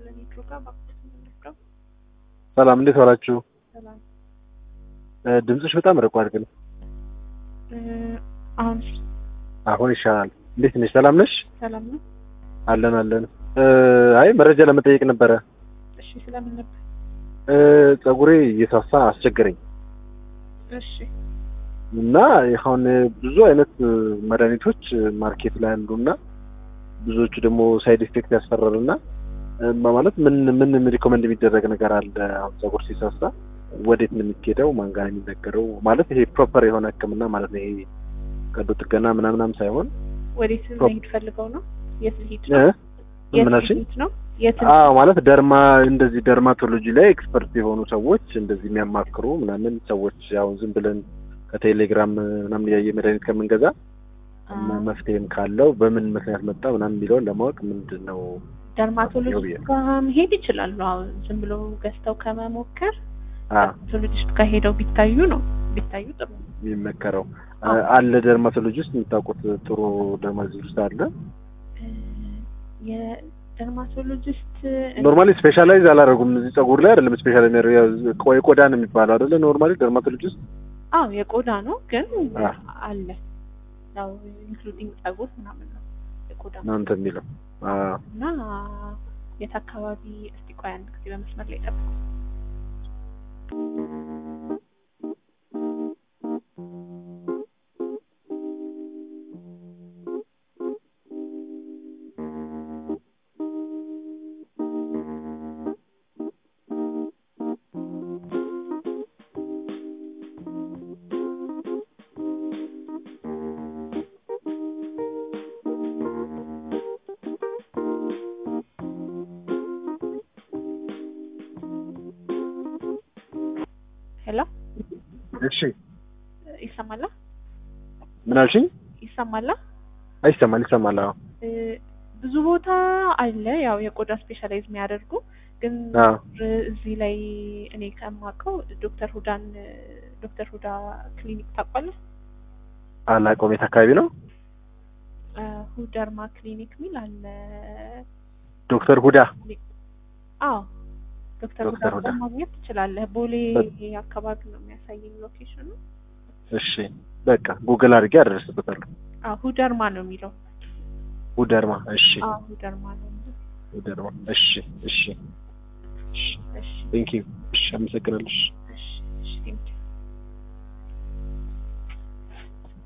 ከረኒቱ ጋር ባኩት የምንወስደው ሰላም እንዴት ዋላችሁ? ሰላም እ፣ ድምፅሽ በጣም ርቋል ግን እ፣ አሁን አሁን ይሻላል። እንዴት ነሽ? ሰላም ነሽ? ሰላም ነው። አለን አለን። እ፣ አይ መረጃ ለመጠየቅ ነበረ። እሺ ስለምን ነበር? እ፣ ፀጉሬ እየሳሳ አስቸገረኝ እሺ እና አሁን ብዙ አይነት እ፣ መድኃኒቶች ማርኬት ላይ አሉና ብዙዎቹ ደግሞ ሳይድ ኢፌክት ያስፈራሉና እ፣ ማለት ምን ምን ሪኮመንድ የሚደረግ ነገር አለ? አሁን ፀጉር ሲሳሳ ወዴት ነው የሚኬደው? ማን ጋር ነው የሚነገረው? ማለት ይሄ ፕሮፐር የሆነ ሕክምና ማለት ነው። ይሄ ቀዶ ጥገና ምናምናም ሳይሆን ወዴት ፕሮ- መሄድ ፈልገው ነው? የት ልሂድ እ? ነው? የት ምን አልሽኝ? ልሂድ ነው? የት አዎ ማለት ደርማ እንደዚህ ደርማቶሎጂ ላይ ኤክስፐርት የሆኑ ሰዎች እንደዚህ የሚያማክሩ ምናምን ሰዎች ያው ዝም ብለን ከቴሌግራም ምናምን ያየ መድኃኒት ከምንገዛ እና መፍትሄም ካለው በምን ምክንያት መጣ ምናምን የሚለውን ለማወቅ ምንድን ነው ደርማቶሎጂስት ጋር መሄድ ይችላሉ። አሁን ዝም ብሎ ገዝተው ከመሞከር አ ደርማቶሎጂስት ጋር ሄደው ቢታዩ ነው ቢታዩ ጥሩ ነው። የሚመከረው አዎ። አለ ደርማቶሎጂ ውስጥ የምታውቁት ጥሩ ደርማቶሎጂ ውስጥ አለ እ፣ የደርማቶሎጂስት ኖርማሊ ስፔሻላይዝ አላደረጉም እዚህ ፀጉር ላይ አይደለም ስፔሻል የሚያደርገው የቆዳ ነው የሚባለው አይደለ ኖርማሊ ደርማቶሎጂ ውስጥ አዎ የቆዳ ነው ግን አ። አለ ያው ኢንክሉዲንግ ጸጉር ምናምን ነው የቆዳ እናንተ የሚለው አ እና የት አካባቢ እስቲ ቆይ አንድ ጊዜ በመስመር ላይ ጠብቁ። ሄሎ እሺ ይሰማላ ምን አልሽኝ ይሰማላ አይሰማል ይሰማል አዎ እ፣ ብዙ ቦታ አለ ያው የቆዳ ስፔሻላይዝ የሚያደርጉ ግን አዎ እዚህ ላይ እኔ ከማውቀው ዶክተር ሁዳን ዶክተር ሁዳ ክሊኒክ ታውቋለህ? አላውቀውም የት አካባቢ ነው እ፣ ሁደርማ ክሊኒክ ሚል አለ። ዶክተር ሁዳ አዎ ዶክተር ሁዳ ዶክተር ሁዳ። ጋር ማግኘት ትችላለህ። ቦሌ በ- አካባቢ ነው የሚያሳየኝ ሎኬሽኑ። እሺ በቃ ጉግል አድርጌ አደረስበታለሁ አዎ ሁደርማ ነው የሚለው። ሁደርማ እሺ አዎ ሁደርማ ነው የሚለው። ሁደርማ እሺ እሺ እሺ እሺ ቴንክ ዩ እሺ አመሰግናለሁ እሺ